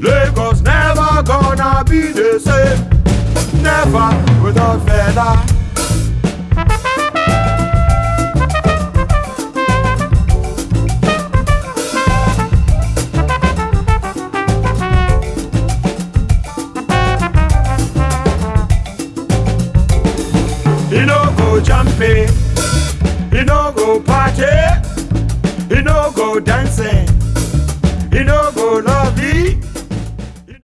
Lagos never gonna be the same. Never without Fela. He no go jumping, he no go party, he no go dancing, he no go lovey,